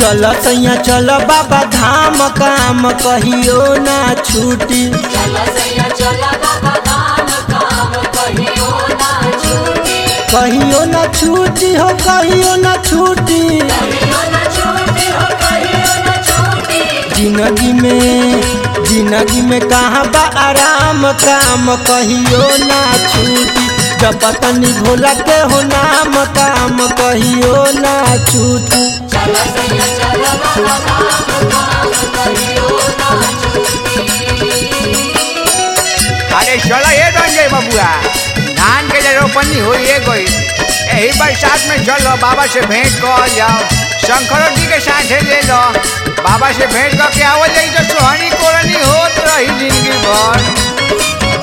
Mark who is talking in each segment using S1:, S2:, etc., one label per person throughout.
S1: चल सैया चल बाबा धाम काम कहियो ना छूटी
S2: चला सैया चला बाबा धाम काम कहियो ना छूटी
S1: कहियो ना छूटी हो कहियो ना छूटी
S2: कहियो ना छूटी हो कहियो ना छूटी
S1: जिंदगी में जिंदगी में कहाँ बा आराम काम कहियो ना छूटी जब तनी भोला के हो नाम काम कहियो ना छूटी
S2: चला सैया चला बाबा धाम काम कहियो ना छूटी
S3: अरे चलो ये रंजय बबुआ धान के जे रोपनी हुई है कोई यही बरसात में चलो बाबा से भेंट कर जाओ शंकरों जी के साथ ले लो बाबा से भेंट करके आवल जाई तो सोहनी कोरनी होत रही जिंदगी भर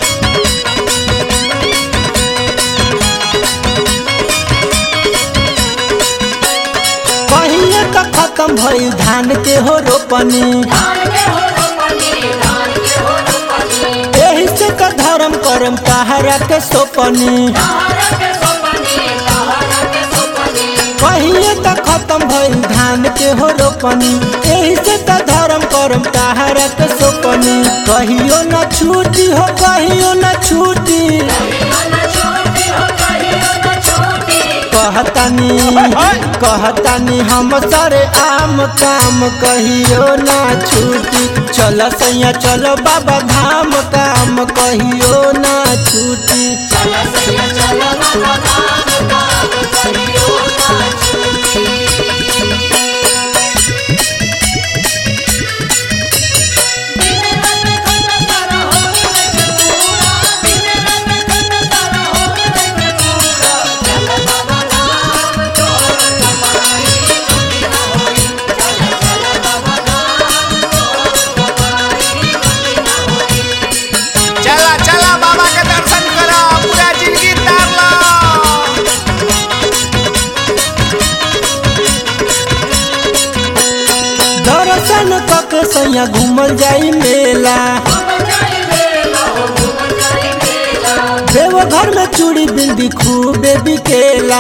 S1: कहिए का खत्म भइल धान के हो रोपनी
S2: धान के हो रोपनी धान के हो रोपनी
S1: एही से का धर्म करम कहारा के सोपनी
S2: तारा के सोपनी तारा के सोपनी
S1: कहिए का खत्म भइल धान के हो रोपनी एही से का धर्म करम कहारा के सोपनी कहियो ना छूटी हो कहियो ना छूटी
S2: कहियो ना छूटी हो कहियो ना छूटी
S1: कहतानी कहतानी हम सारे आम काम कहियो ना छूटी चल सैया चलो बाबा धाम काम कहियो ना छूटी
S2: चला सैया चला बाबा धाम काम कहियो ना छूटी बिन रंग खंड तारा हो रंग पूरा बिन रंग खंड तारा हो रंग पूरा चला बाबा धाम तोर कमाई दुनिया होई चला चला बाबा धाम तोर कमाई दुनिया होई
S3: चला चला बाबा के दर्शन करो पूरा जिंदगी तार लो
S1: दर्शन कके सैया घूमल जाई मेला देवघर में चूड़ी बिंदी खूबे बिकेला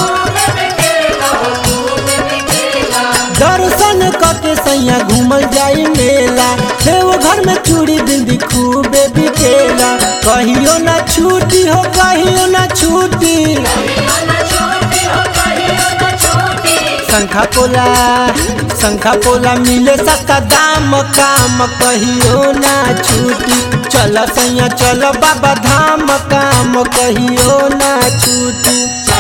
S1: दर्शन कके सैया घूमल जाई मेला देवघर में चूड़ी बिंदी खूबे बिकेला कहियो ना छूटी हो कहियो ना छूटी शंखा पोला शंखा पोला मिले सस्ता दाम काम कहियो ना छूटी चल सैया चल बाबा धाम काम कहियो ना छूटी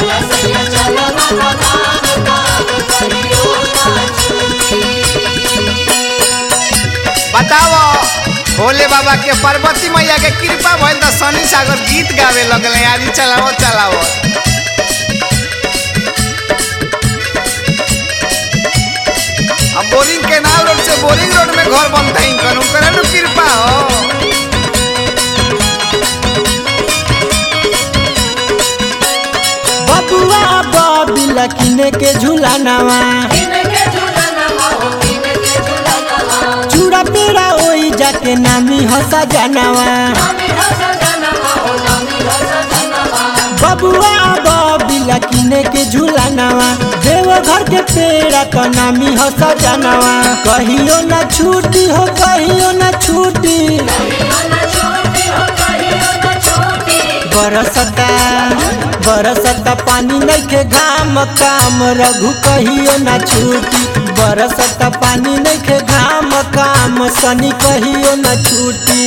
S3: बताओ भोले बाबा के पार्वती मैया के कृपा भइल त शनि सागर गीत गावे लगले आदि चलाओ चलाओ अब बोरिंग केनाल रोड से बोरिंग रोड में घर बनता है इनकर उनकर नु कृपा हो
S1: बबुआ बबिला किने के झूलानावा चूड़ा पेड़ा ओई जाके नामी हंसा जानावा बबुआ बबिला किने के झूलानावा देवघर के पेड़ा तो नामी हंसा जानावा कहियो ना छूटी हो कहियो ना छूटी बरसता बरसता पानी नइखे घाम काम रघु कहियो ना छूटी बरसता पानी नइखे घाम काम सनी कहियो ना छूटी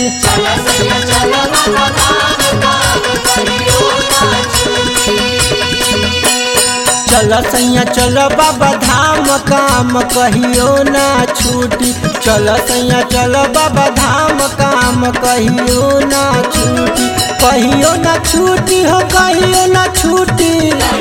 S1: चल सैया चल बाबा धाम काम कहियो ना छूटी चल सैया चल बाबा धाम काम कहियो ना छूटी कहियो ना छूटी हो कहियो ना छूटी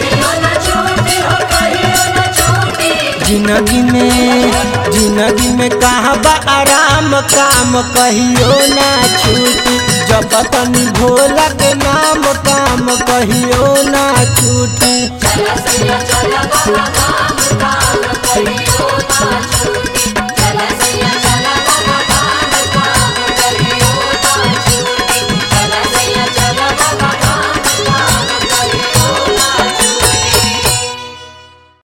S1: जिंदगी में जिंदगी में कहाँ बा आराम काम कहियो ना छूटी जब तनी भोला के नाम काम कहियो ना छूटी
S2: चला सैया चला बाबा धाम